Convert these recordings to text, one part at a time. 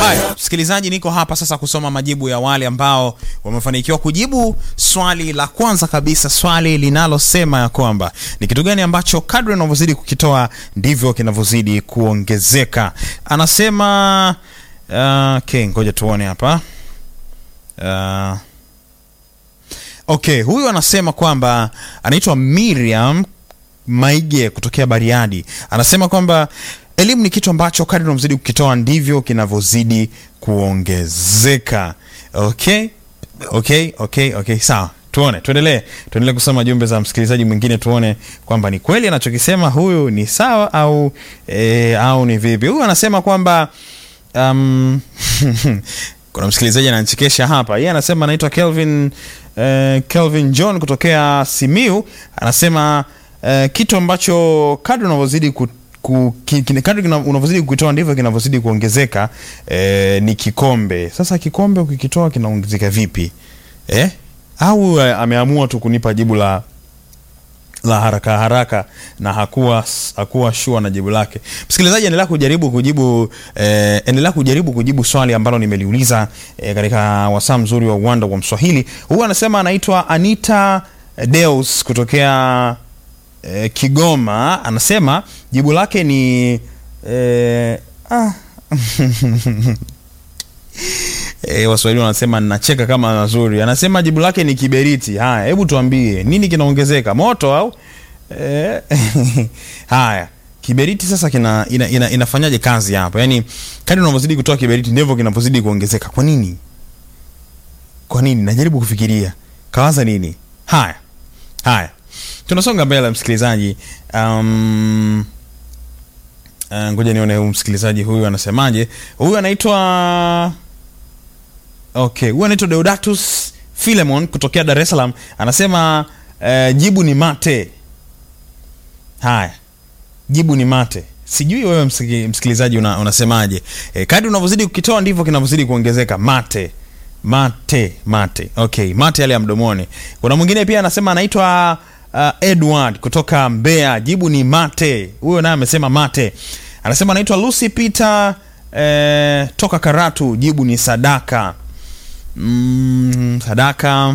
Haya, msikilizaji, niko hapa sasa kusoma majibu ya wale ambao wamefanikiwa kujibu swali la kwanza kabisa, swali linalosema ya kwamba ni kitu gani ambacho kadri unavyozidi kukitoa ndivyo kinavyozidi kuongezeka. Anasema uh, okay, ngoja tuone hapa uh, okay, huyu anasema kwamba anaitwa Miriam Maige kutokea Bariadi, anasema kwamba elimu ni kitu ambacho kadri unavyozidi kukitoa ndivyo kinavyozidi kuongezeka. Okay, okay, okay, okay, sawa. Tuone, tuendelee, tuendelee kusoma jumbe za msikilizaji mwingine, tuone kwamba ni kweli anachokisema huyu ni sawa au e, au ni vipi. Huyu anasema kwamba um, kuna msikilizaji ananichekesha hapa. Yeye anasema anaitwa Kelvin eh, Kelvin John kutokea Simiu, anasema eh, kitu ambacho kadri unavyozidi ku, ku, ki, ki- kadri kina- unavyozidi kukitoa ndivyo kinavyozidi kuongezeka eh, ni kikombe. Sasa kikombe ukikitoa kinaongezeka vipi eh? Au eh, ameamua tu kunipa jibu la la haraka haraka na hakuwa hakuwa shua na jibu lake. Msikilizaji, endelea kujaribu kujibu eh, endelea kujaribu kujibu swali ambalo nimeliuliza eh, katika wasaa mzuri wa uwanda wa Mswahili. Huyu anasema anaitwa Anita Deus kutokea eh, Kigoma, anasema jibu lake ni eh, ah. E, Waswahili wanasema nacheka kama mazuri. Anasema jibu lake ni kiberiti. Haya, hebu tuambie nini kinaongezeka, moto au e? Haya, kiberiti sasa kina ina, ina, inafanyaje kazi hapa? Yaani kadri unavyozidi kutoa kiberiti ndivyo kinavyozidi kuongezeka. Kwa nini? Kwa nini? Najaribu kufikiria, kawaza nini? Haya, haya, tunasonga mbele msikilizaji. Um, uh, ngoja nione huyu msikilizaji huyu anasemaje. Huyu anaitwa Okay, huyu anaitwa Deodatus Philemon kutokea Dar es Salaam anasema eh, jibu ni mate. Haya, jibu ni mate. Sijui wewe msiki- msikilizaji una, unasemaje? Eh, kadri unavyozidi kukitoa ndivyo kinavyozidi kuongezeka. Mate, mate, mate. Okay, mate yale ya mdomoni. Kuna mwingine pia anasema anaitwa uh, Edward kutoka Mbeya, jibu ni mate. Huyo naye amesema mate. Anasema anaitwa Lucy Peter eh, toka Karatu, jibu ni sadaka. Mm, sadaka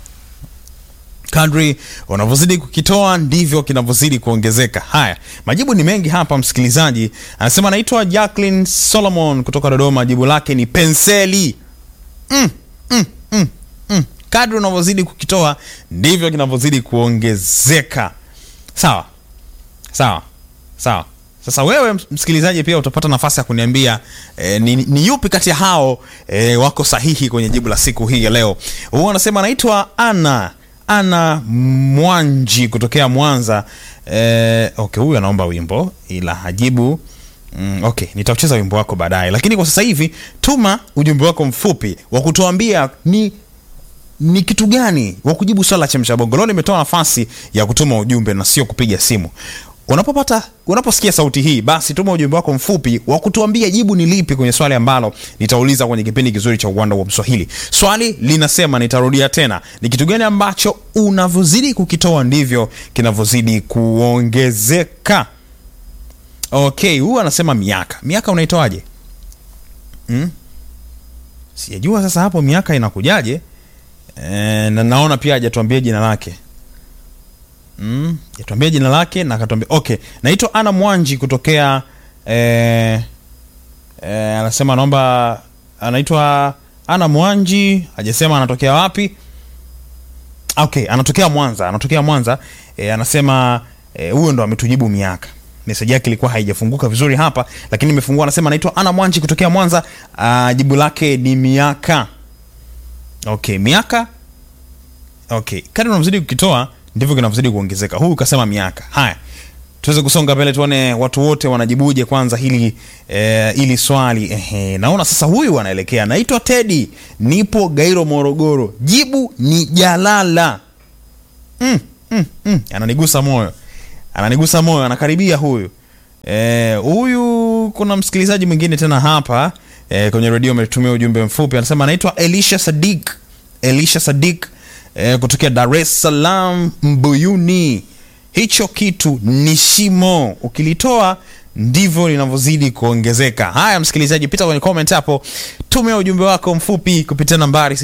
kadri unavyozidi kukitoa ndivyo kinavyozidi kuongezeka. Haya, majibu ni mengi hapa msikilizaji. Anasema anaitwa Jacqueline Solomon kutoka Dodoma, jibu lake ni penseli. mm, mm, mm, mm. Kadri unavyozidi kukitoa ndivyo kinavyozidi kuongezeka. Sawa sawa sawa. Sasa wewe msikilizaji pia utapata nafasi ya kuniambia eh, ni, ni yupi kati ya hao eh, wako sahihi kwenye jibu la siku hii ya leo. Huyu anasema anaitwa Ana Ana Mwanji kutokea Mwanza. Eh, okay, huyu anaomba wimbo ila hajibu. Mm, okay, nitaucheza wimbo wako baadaye, lakini kwa sasa hivi tuma ujumbe wako mfupi wa kutuambia ni ni kitu gani wa kujibu swala la chemsha bongo. Leo nimetoa nafasi ya kutuma ujumbe na sio kupiga simu. Unapopata unaposikia sauti hii, basi tuma ujumbe wako mfupi wa kutuambia jibu ni lipi kwenye swali ambalo nitauliza kwenye kipindi kizuri cha uwanda wa Mswahili. Swali linasema, nitarudia tena, ni kitu gani ambacho unavyozidi kukitoa ndivyo kinavyozidi kuongezeka. Okay, huyu anasema miaka. Miaka unaitoaje? Hmm? Sijajua sasa hapo miaka inakujaje? E, na naona pia hajatuambia jina lake mm, hajatuambia jina lake na akatuambia okay, naitwa Ana Mwanji kutokea e, e, anasema anaomba, anaitwa Ana Mwanji, hajasema anatokea wapi. Okay, anatokea Mwanza, anatokea Mwanza. E, anasema e, huyo ndo ametujibu miaka. Meseji yake ilikuwa haijafunguka vizuri hapa, lakini imefungua. Anasema anaitwa Ana Mwanji kutokea Mwanza. Ah, jibu lake ni miaka. Okay, miaka. Okay, kadri unavyozidi kukitoa ndivyo kinavyozidi kuongezeka. Huyu kasema miaka. Haya, tuweze kusonga mbele, tuone watu wote wanajibuje kwanza hili eh, hili swali. Ehe, naona sasa huyu anaelekea. Naitwa Teddy, nipo Gairo, Morogoro. Jibu ni jalala. mm, mm, mm. Ananigusa moyo, ananigusa moyo, anakaribia huyu Eh, huyu kuna msikilizaji mwingine tena hapa eh, kwenye redio ametumia ujumbe mfupi, anasema anaitwa Elisha Sadik, Elisha Sadik eh, kutokea Dar es Salaam Mbuyuni. hicho kitu ni shimo, ukilitoa ndivyo linavyozidi kuongezeka. Haya, msikilizaji, pita kwenye comment hapo, tumia ujumbe wako mfupi kupitia nambari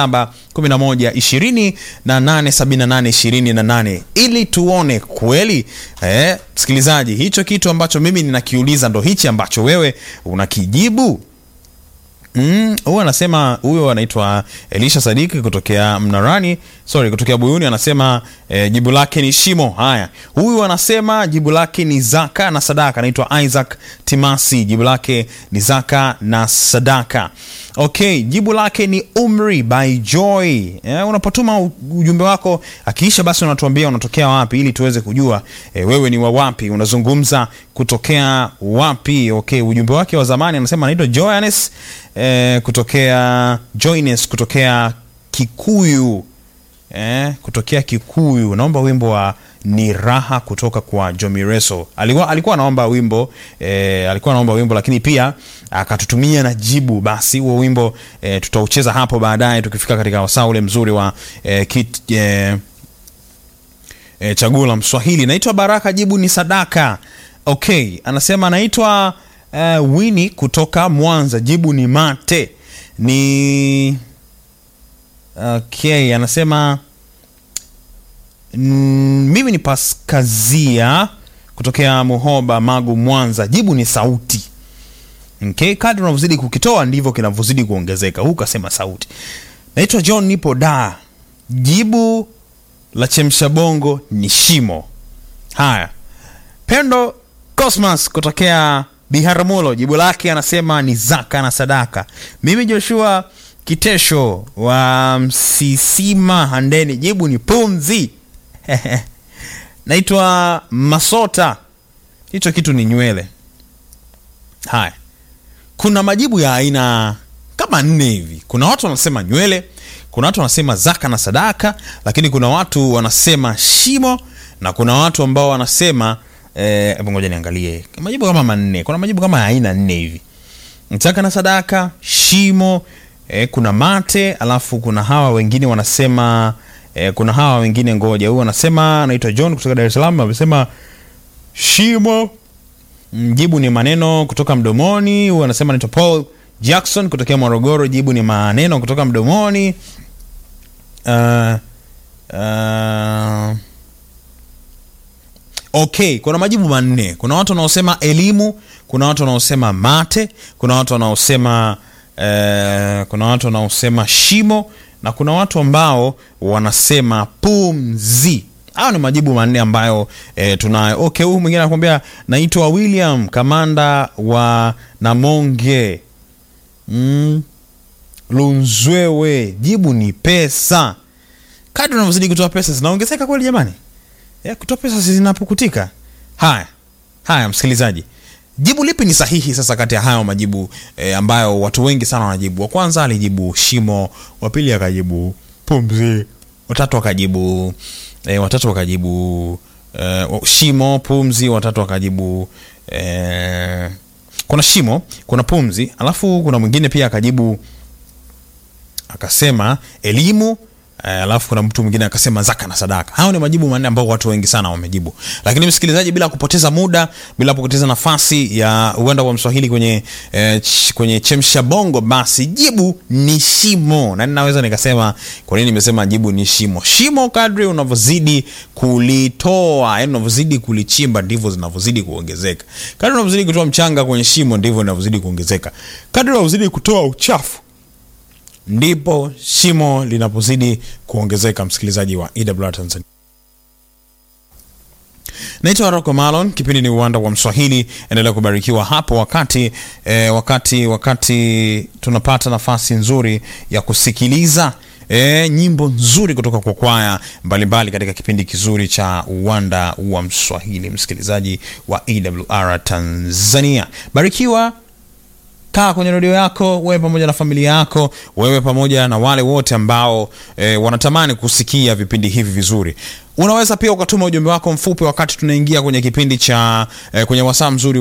0711 na 878 ili tuone kweli eh, msikilizaji, hicho kitu ambacho mimi ninakiuliza ndo hichi ambacho wewe unakijibu. Mm, huyu anasema huyo anaitwa Elisha Sadiki kutokea Mnarani, sorry, kutokea Buyuni anasema eh, jibu lake ni shimo. Haya, huyu anasema jibu lake ni zaka na sadaka. Anaitwa Isaac Timasi, jibu lake ni zaka na sadaka. Okay, jibu lake ni umri by Joy. Eh, unapotuma ujumbe wako akiisha, basi unatuambia unatokea wapi ili tuweze kujua eh, wewe ni wa wapi, unazungumza kutokea wapi. Okay, ujumbe wake wa zamani anasema anaitwa Johannes eh, kutokea Joines kutokea Kikuyu eh, kutokea Kikuyu. Naomba wimbo wa ni raha kutoka kwa Jomireso. Alikuwa alikuwa anaomba wimbo eh, alikuwa anaomba wimbo lakini pia akatutumia na jibu. Basi huo wimbo eh, tutaucheza hapo baadaye tukifika katika wasaa ule mzuri wa eh, kit, eh, eh, chaguo la Mswahili. Naitwa Baraka, jibu ni sadaka. Okay, anasema anaitwa uh, Wini kutoka Mwanza, jibu ni mate. Ni okay, anasema mm, mimi ni Paskazia kutokea Muhoba, Magu, Mwanza, jibu ni sauti. Okay, kadri unavyozidi kukitoa ndivyo kinavyozidi kuongezeka. Huu kasema sauti. Naitwa John, nipo da, jibu la chemsha bongo ni shimo. Haya, Pendo Cosmas kutokea Biharamulo, jibu lake anasema ni zaka na sadaka. Mimi Joshua Kitesho wa Msisima Handeni, jibu ni pumzi. Naitwa Masota, hicho kitu ni nywele. Haya, kuna majibu ya aina kama nne hivi. Kuna watu wanasema nywele, kuna watu wanasema zaka na sadaka, lakini kuna watu wanasema shimo na kuna watu ambao wanasema hebu ngoja niangalie majibu kama manne. Kuna majibu kama aina nne hivi, zaka na sadaka, shimo, eh, kuna mate, alafu kuna hawa wengine wanasema eh, kuna hawa wengine ngoja, huyu anasema anaitwa John kutoka Dar es Salaam, amesema shimo. Jibu ni maneno kutoka mdomoni. Huyu anasema anaitwa Paul Jackson kutokea Morogoro, jibu ni maneno kutoka mdomoni. uh, uh, Okay, kuna majibu manne. Kuna watu wanaosema elimu, kuna watu wanaosema mate, kuna watu wanaosema eh, kuna watu wanaosema shimo na kuna watu ambao wanasema pumzi. Hayo ni majibu manne ambayo eh, tunayo. Okay, huyu mwingine anakuambia naitwa William kamanda wa Namonge mm, Lunzwewe, jibu ni pesa. Kadri unavyozidi kutoa pesa zinaongezeka kweli jamani? Ya, kutoa pesa zinapukutika. Haya haya, msikilizaji, jibu lipi ni sahihi sasa kati ya hayo majibu e, ambayo watu wengi sana wanajibu? Wa kwanza alijibu shimo, wa pili akajibu pumzi, watatu akajibu e, watatu wakajibu e, shimo, pumzi, watatu wakajibu e, kuna shimo, kuna pumzi, alafu kuna mwingine pia akajibu akasema elimu alafu kuna mtu mwingine akasema zaka na sadaka. Hao ni majibu manne ambao watu wengi sana wamejibu. Lakini msikilizaji, bila kupoteza muda, bila kupoteza nafasi ya uwanda wa Mswahili kwenye eh, ch kwenye chemsha bongo, basi jibu ni shimo. Na ninaweza nikasema kwa nini nimesema jibu ni shimo. Shimo kadri unavyozidi kulitoa, yani unavyozidi kulichimba ndivyo zinavyozidi kuongezeka. Kadri unavyozidi kutoa mchanga kwenye shimo ndivyo inavyozidi kuongezeka. Kadri unavyozidi kutoa uchafu ndipo shimo linapozidi kuongezeka. Msikilizaji wa EWR Tanzania, naitwa Rocco Malon, kipindi ni uwanda wa Mswahili. Endelea kubarikiwa hapo wakati eh, wakati wakati tunapata nafasi nzuri ya kusikiliza E, nyimbo nzuri kutoka kwa kwaya mbalimbali katika kipindi kizuri cha uwanda wa Mswahili. Msikilizaji wa EWR Tanzania, barikiwa kaa kwenye redio yako wewe pamoja na familia yako, wewe pamoja na wale wote ambao e, wanatamani kusikia vipindi hivi vizuri. Unaweza pia ukatuma ujumbe wako mfupi wakati tunaingia kwenye kipindi cha e, kwenye wasaa mzuri